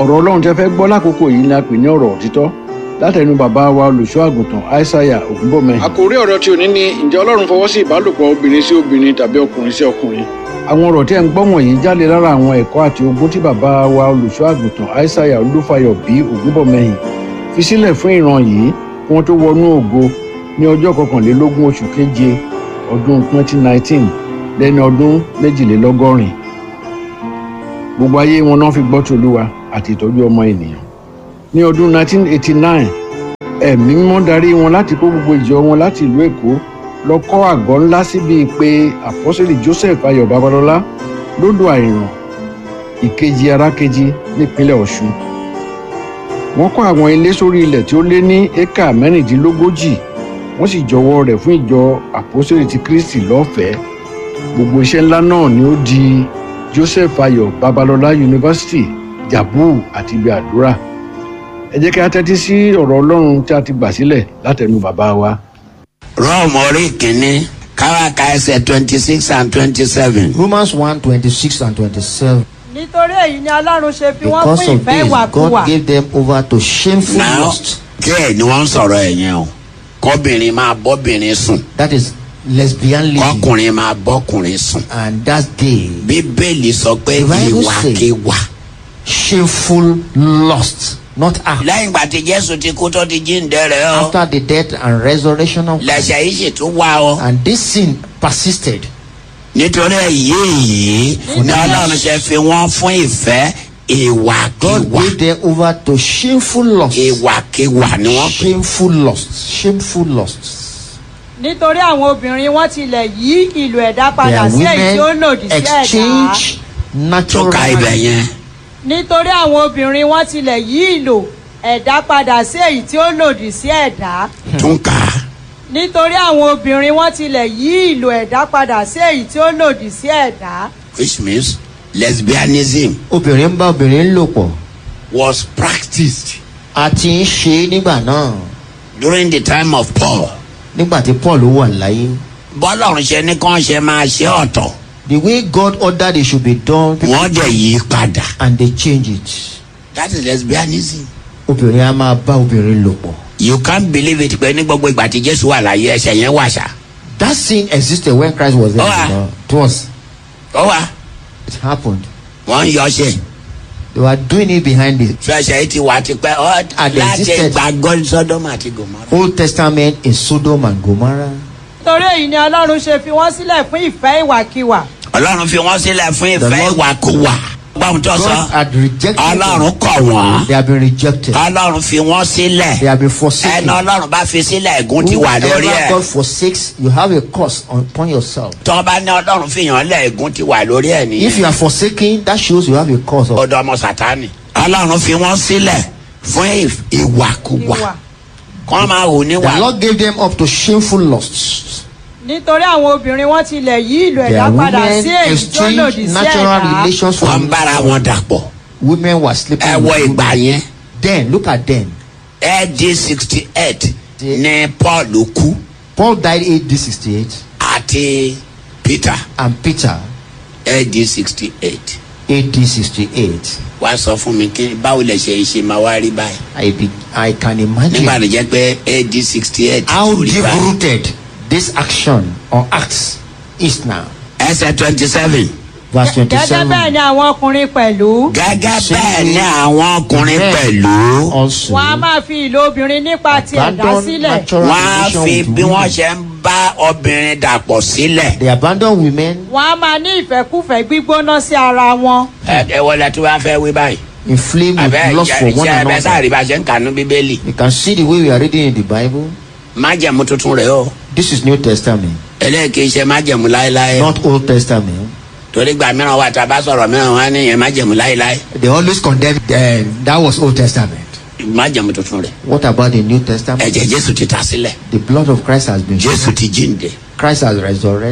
ọ̀rọ̀ ọlọ́run tẹ́ fẹ́ gbọ́ lákòókò yìí ni a pè ní ọ̀rọ̀ òtítọ́ látẹnu bàbá wa olùṣọ́ àgùntàn aishaiya ògúnbọ̀mẹ́. àkòrí ọ̀rọ̀ tí ò ní ní ǹjẹ́ ọlọ́run fọwọ́ sí ìbálòpọ̀ obìnrin sí obìnrin tàbí ọkùnrin sí ọkùnrin. àwọn ọ̀rọ̀ tí ẹ̀ ń gbọ́ wọ̀nyí jáde lára àwọn ẹ̀kọ́ àti ogún tí bàbá wa olùṣọ́ àgùntàn aishaiya olúfayọ bí ògúnbọ̀mẹ́yìn fi sílẹ̀ fún ìran yìí kí wọ́n tó wọnú ògo ní ọjọ́ kọkànlélógún oṣù keje ọdún 2019 lẹ́ni ọdún méjìlélọ́gọ́rin gbogbo ayé wọn náà fi gbọ́ tòlúwa àti ìtọ́jú ọmọ ènìyàn ní ọdún 1989 ẹ̀mí mímọ́ darí wọn láti kó gbogbo ìjọ wọn láti ìlú èkó lọ kọ́ àgọ́ ńlá síbi pé àpọ́sẹ̀lì joseph ayọ̀ babalọ́lá lódò àìràn ìkejì arákejì nípínlẹ̀ ọ̀ṣun wọ́n kọ́ àwọn ilé sórí ilẹ̀ tí ó lé ní éka mẹ́rìndínlógójì wọ́n sì jọwọ́ rẹ̀ fún ìjọ àpọ́sẹ̀lì ti kristi lọ́fẹ̀ẹ́ gbogbo iṣẹ́ ńlá náà ni ó di joseph ayọ̀ babalọ́lá yunifásitì jabu àti ibi àdúrà ẹ jẹ́ kí a tẹ́tí sí ọ̀rọ̀ ọlọ́run tí a ti gbà sílẹ̀ látẹnu bàbá wa. rọ́ọ̀mù orí kìíní káwáka ẹsẹ̀ twenty six and twenty seven. Romans 1 26 and 27. nítorí èyí ni ọlọ́run ṣe fi wọ́n Because fún of ìfẹ́ this, ìwàkuwà God gave them over to shameful now lust. díẹ̀ ni wọ́n ń sọ̀rọ̀ ẹ̀ yẹn o kọ́bìnrin máa bọ́bìnrin sùn That is lesbianism. kọ́kùnrin máa bọ́kùnrin sùn. And that's gay. bíbélì sọ pé The Bible say- ìwàkiwà. Shameful lust. Not act. lẹ́yìn ìgbà tí jésù ti kú tó ti jíǹde rẹ̀ ọ́ After the death and resurrection of Christ. lẹ́sẹ̀ yìí sì tún wá ọ. And this sin persisted. nítorí èyí yìí ni ọlọ́run ṣe fi wọ́n fún ìfẹ́ God ìwàkiwà gave them over to shameful lust. ìwàkiwà ni wọ́n pè. Shameful lust. Shameful lust. nítorí àwọn obìnrin wọn tilẹ̀ yí ìlú ẹ̀dá padà Their sí èyí tí ó women lòdì sí ẹ̀dá exchange tó natural ka ibẹ̀ rights. yẹn. nítorí àwọn obìnrin wọn tilẹ̀ yí ìlò ẹ̀dá padà sí èyí tí ó lòdì sí ẹ̀dá tún kà á. nítorí àwọn obìnrin wọn tilẹ̀ yí ìlò ẹ̀dá padà sí èyí tí ó lòdì sí ẹ̀dá which means lesbianism Obìnrin ń bá obìnrin lò pọ̀. was practiced A ti ń ṣe é nígbà náà. during the time of Paul. Nígbà tí Paul wà láyé. bọ́lọ́run ṣe ní kán ṣe máa ṣe ọ̀tọ̀ The way God ordered it should be done. people- wọ́n dẹ̀ yí padà. And they change it. that is lesbianism. Obìnrin á máa bá obìnrin lò pọ̀. you can't believe it pé ní gbogbo ìgbà tí jésù wà láyé ẹsẹ̀ yẹn wà ṣá. That sin existed when Christ was there. Oh, ah. you know. It was. ó wà It happened. wọ́n ń yọ ṣe. They were doing it behind the fẹsẹ̀ yìí ti wà tipẹ́ ọ́ And láti existed. gbàgbọ́ sọ́dọ́mù àti gòmọ́rà. Old Testament in Sodom and Gomorrah. nítorí èyí ni ọlọ́run ṣe fi wọ́n sílẹ̀ fún ìfẹ́ ìwàkiwà ọlọ́run fi wọ́n sílẹ̀ fún The ìfẹ́ Lord- ìwàkuwà. gbọ́n tó God sọ had rejected ọlọ́run them. kọ̀ wọ́n They have been rejected. ọlọ́run fi wọ́n sílẹ̀ They have been forsaken. ẹni ọlọ́run bá fi sílẹ̀ ègún ti wà lórí Whoever ẹ̀. God forsakes, you have a curse upon yourself. tọ́ bá ní ọlọ́run fi yàn lẹ̀ ègún ti wà lórí ẹ̀ If nìyẹn. you are forsaken, that shows you have a curse. Of, ọ̀dọ̀ ọmọ sátani. ọlọ́run fi wọ́n sílẹ̀ fún ìf- ìwàkuwà ìwà kọ́ máa hù the níwà. Lord gave them up to shameful lusts. nítorí àwọn obìnrin wọn tilẹ̀ yí ìlò Their ẹ̀dá padà women sí èyí tí ó lòdì exchanged sí natural ẹ̀dá relations wọ́n ń from bára wọn dàpọ̀. women were sleeping. ẹ with wọ women. ìgbà yẹn Then look at them. ad sixty eight The- ní paul kú Paul died AD 68 àti peter and Peter ad sixty eight. AD 68. wá sọ fún mi kí báwo lè ṣe ṣe máa wá rí báyìí. I be, I can imagine nígbà tó jẹ́ pé ad sixty eight how rí deep báyìí. rooted this action or acts is now. ẹsẹ̀ twenty seven. Verse gẹ́gẹ́ bẹ́ẹ̀ 27. ni àwọn ọkùnrin pẹ̀lú gẹ́gẹ́ Ṣé bẹ́ẹ̀ ni àwọn ọkùnrin men pẹ̀lú Also, wọn a máa fi ìlò obìnrin nípa ti ẹ̀dá abandon sílẹ̀ natural wọ́n á relation fi with bí wọ́n women. ṣe ń bá obìnrin dàpọ̀ sílẹ̀. They abandon women, wọn a máa ní ìfẹ́kúfẹ̀ẹ́ gbígbóná sí ara wọn ẹ ẹ wọlé tí wọ́n fẹ́ wí báyìí. inflamed with àbẹ́ lust for one ṣe ẹbẹ another. sáàrí bá ṣe ń kànú bíbélì. You can see the way we are reading in the Bible. májẹ̀mú tuntun rẹ̀ o. This is New Testament, eléyìí ṣe májẹ̀mú láéláé. not Old Testament. torí gbà mìíràn wà tá a bá sọ̀rọ̀ mìíràn wọn á níyẹn májẹ̀mú láéláé. They always condemn uh, that was Old Testament. májẹ̀mú tuntun rẹ̀. What about the New Testament? ẹ̀jẹ̀ jésù ti ta sílẹ̀. The blood of Christ has been jésù shed. ti jíǹde. Christ has resurrected.